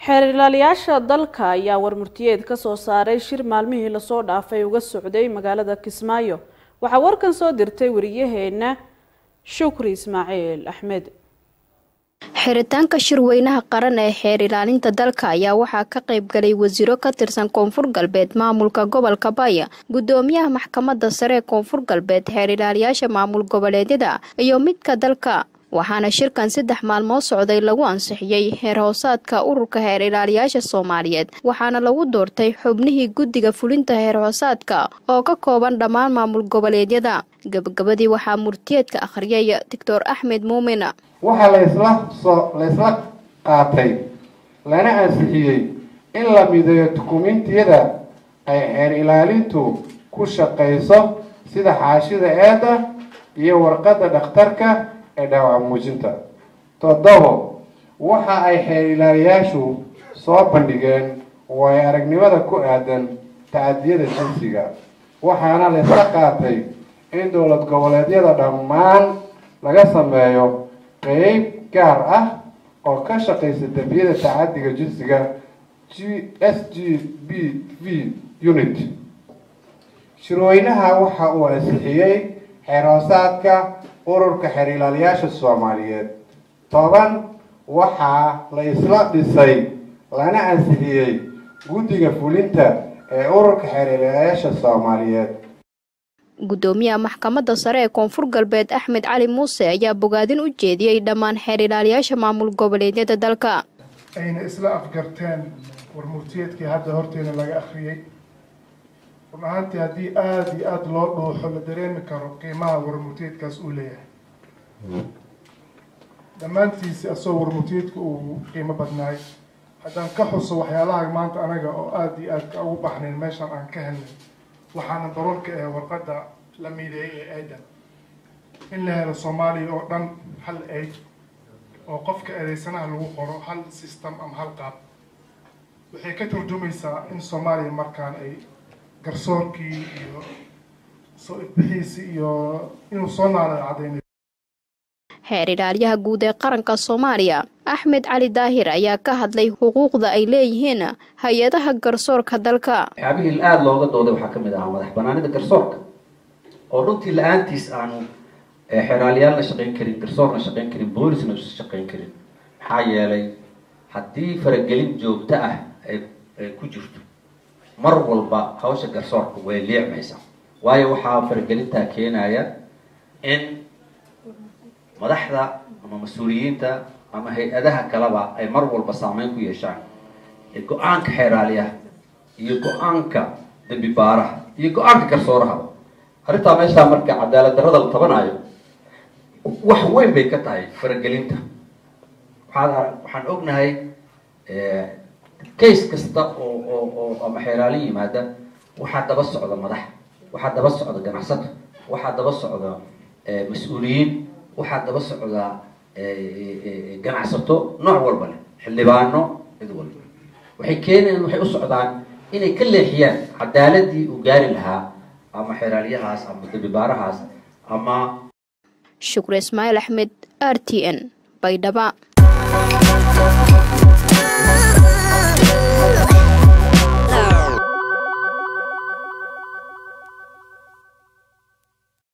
xeer ilaaliyaasha dalka ayaa warmurtiyeed ka soo saaray shir maalmihii lasoo dhaafay uga socday magaalada kismaayo waxaa warkan soo dirtay wariyaheena shukri ismaaciil axmed xiritaanka shirweynaha qaran ee xeer ilaalinta dalka ayaa waxaa ka qayb galay wasiiro ka tirsan koonfur galbeed maamulka gobolka baya gudoomiyaha maxkamadda sare ee koonfur galbeed xeer ilaaliyaasha maamul goboleedyada iyo midka dalka waxaana shirkan saddex maalmood socday lagu ansixiyey heer hoosaadka ururka heer ilaaliyaasha soomaaliyeed waxaana lagu doortay xubnihii guddiga fulinta heer hoosaadka oo ka kooban dhammaan maamul goboleedyada gabagabadii waxaa murtiyeedka akhriyay doctor axmed muumin waxaa laysla soo laysla qaatay lana ansixiyey in la mideeyo dukumentiyada ay xeer ilaalintu ku shaqayso sida xaashida eeda iyo warqadda dhakhtarka ee dhaawac muujinta toddobo waxa ay xeer ilaaliyaashu soo bandhigeen waayo aragnimada ku aadan tacadiyada jinsiga waxaana laysla qaatay in dowlad goboleedyada dhammaan laga sameeyo qeyb gaar ah oo ka shaqaysa dembiyada tacadiga jinsiga g s g b v unit shirweynaha waxa uu ansixiyey xeer hoosaadka ururka xeer ilaaliyaasha soomaaliyeed toban waxaa la isla dhisay lana ansixiyey guddiga fulinta ee ururka xeer ilaaliyaasha soomaaliyeed gudoomiyaha maxkamadda sare ee koonfur galbeed axmed cali muuse ayaa bogaadin u jeediyey dhammaan xeer ilaaliyaasha maamul goboleedyada dalka ayna isla afgarteen warmurtiyeedkii hadda horteena laga akhriyey run ahaantii haddii aada iyo aada loo dhuuxo la dareemi karo qiimaha warmurtiyeedkaas uu leeyahay dhammaantiisi asagoo warmurtiyeedka uu qiimo badnaay haddaan ka xuso waxyaalaha maanta anaga oo aada iyo aad ka ugu baxnayn meeshaan aan ka helnay waxaana daroolka ee warqadda la mideeyay ee aidan in la helo soomaaliya oo dhan hal aid oo qofka eedeysanaha lagu qoro hal system ama hal qaab waxay ka turjumaysaa in soomaaliya markaan ay garsoorkii iyo soo ifbixiisii iyo inuu soo naala caddaynay xeer ilaaliyaha guud ee qaranka soomaaliya axmed cali daahir ayaa ka hadlay xuquuqda ay leeyihiin hay-adaha garsoorka dalka waxyaabihii aada looga dooday waxaa ka mid ahaa madax banaanida garsoorka oo runtii la-aantiis aanu xeeraaliyaalna shaqayn karin garsoorna shaqayn karin boolisna usa shaqayn karin maxaa yeelay haddii faragelin joogto ah ay ku jirto mar walba hawsha garsoorka way liicmaysaa waayo waxaa faragelintaa keenaya in madaxda ama mas-uuliyiinta ama hay-adaha kaleba ay mar walba saameyn ku yeeshaan go-aanka xeeraaliyaha iyo go-aanka dembi baaraha iyo go-aanka garsoorahaba arrintaa meeshaa marka cadaalad darrada la tabanayo wax weyn bay ka tahay faragelinta waxaa waxaan ognahay case kasta oo oo oo ama xeeraali yimaada waxaa daba socda madax waxaa daba socda ganacsato waxaa daba socda mas-uuliyiin waxaa daba socda ganacsato nooc walba leh xildhibaano cid walba waxay keeneen waxay u socdaan inay ka leexiyaan cadaaladii uu gaari lahaa ama xeeraalyahaas ama dabibaarahaas ama shukre ismaaciil axmed r t n baydhaba